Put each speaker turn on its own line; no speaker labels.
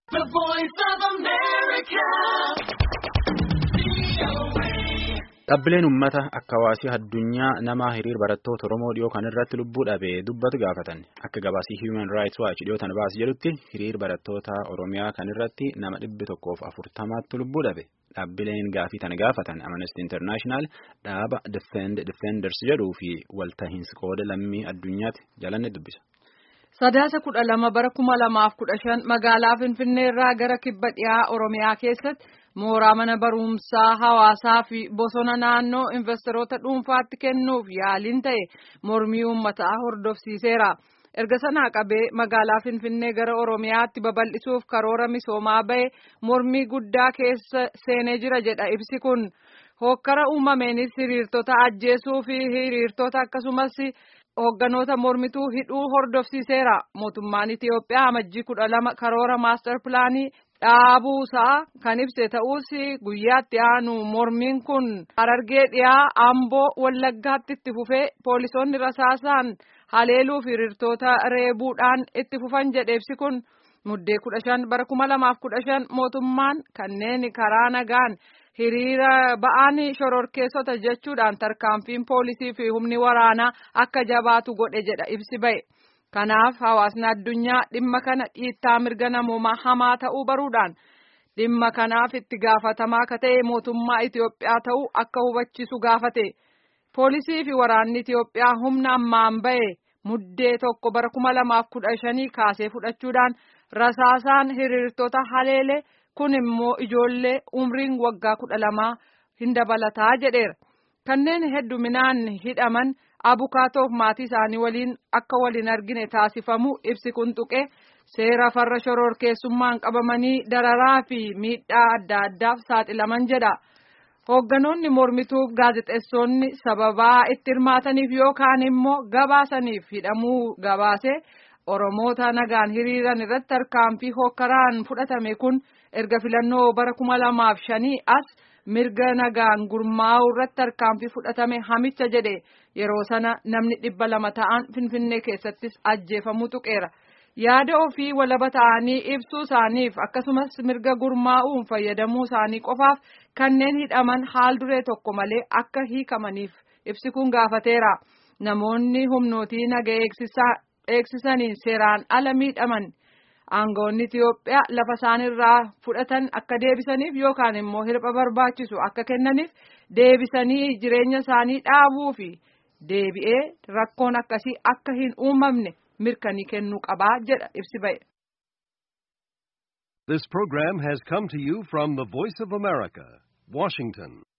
The Voice of America.
Dhaabbileen uummata akka hawaasii addunyaa nama hiriir barattoota Oromoo dhiyoo kan irratti lubbuu dhabe dubbatu gaafatan. Akka gabaasii Human Rights Watch dhiyootan baase jedhutti hiriir barattoota Oromiyaa kan irratti nama dhibbi tokkoof afurtamaatti lubbuu dhabe. Dhaabbileen gaafii tana gaafatan Amnesty International dhaaba Defend Defenders jedhuu fi waltahiinsi qooda lammii addunyaatti jalanne dubbisa.
Sadaasa kudha lama bara kuma lamaaf kudha shan magaalaa Finfinnee irraa gara kibba dhiyaa Oromiyaa keessatti mooraa mana barumsaa hawaasaa fi bosona naannoo investoroota dhuunfaatti kennuuf yaaliin ta'e mormii uummataa hordofsiiseera. Erga sanaa qabee magaalaa Finfinnee gara Oromiyaatti babal'isuuf karoora misoomaa bahe mormii guddaa keessa seenee jira jedha ibsi kun. Hokkara uumameenis hiriirtota ajjeesuu fi hiriirtota akkasumas hoogganoota mormituu hidhuu hordofsiiseera. Mootummaan Itiyoophiyaa amajjii kudha lama karoora maastar pilaanii dhaabuusaa kan ibse ta'us guyyaatti aanu mormiin kun harargee dhiyaa amboo wallaggaatti itti fufee poolisoonni rasaasaan haleeluu fi hiriirtota reebuudhaan itti fufan jedhe ibsi kun muddee kudha shan bara kuma lamaaf kudha shan mootummaan kanneen karaa nagaan hiriira ba'aan shororkeessota jechuudhaan tarkaanfiin poolisii fi humni waraanaa akka jabaatu godhe jedha ibsi ba'e. Kanaaf hawaasni addunyaa dhimma kana dhiittaa mirga namoomaa hamaa ta'uu baruudhaan dhimma kanaaf itti gaafatamaa akka ta'e mootummaa Itiyoophiyaa ta'uu akka hubachiisu gaafate. Poolisii fi waraanni Itiyoophiyaa humna ammaan ba'e muddee tokko bara kuma lamaaf kudha shanii kaasee fudhachuudhaan rasaasaan hiriirtota haleele kun immoo ijoollee umriin waggaa kudha lamaa hin dabalataa jedheera. Kanneen hedduminaan hidhaman. abukaatoof maatii isaanii waliin akka waliin argine taasifamu ibsi kun tuqe seera farra shororkeessummaan qabamanii dararaa fi miidhaa adda addaaf saaxilaman jedha. Hoogganoonni mormituuf gaazexeessonni sababaa itti hirmaataniif yookaan immoo gabaasaniif hidhamuu gabaase Oromoota nagaan hiriiran irratti tarkaanfii hokkaraan fudhatame kun erga filannoo bara kuma lamaaf shanii as. mirga nagaan gurmaa'uu irratti tarkaanfii fudhatame hamicha jedhe yeroo sana namni dhibba lama ta'an finfinnee keessattis ajjeefamuu tuqeera yaada ofii walaba ta'anii ibsuu isaaniif akkasumas mirga gurmaa'uun fayyadamuu isaanii qofaaf kanneen hidhaman haal duree tokko malee akka hiikamaniif ibsi kun gaafateera namoonni humnootii naga eegsisaniin seeraan ala miidhaman. Aangoonni Itiyoophiyaa lafa isaan irraa fudhatan akka deebisaniif yookaan immoo hirpha barbaachisu akka kennaniif deebisanii jireenya isaanii dhaabuu fi deebi'ee rakkoon akkasii akka hin uumamne mirkanii kennuu qabaa jedha ibsi ba'e.
This program has come to you from the Voice of America, Washington.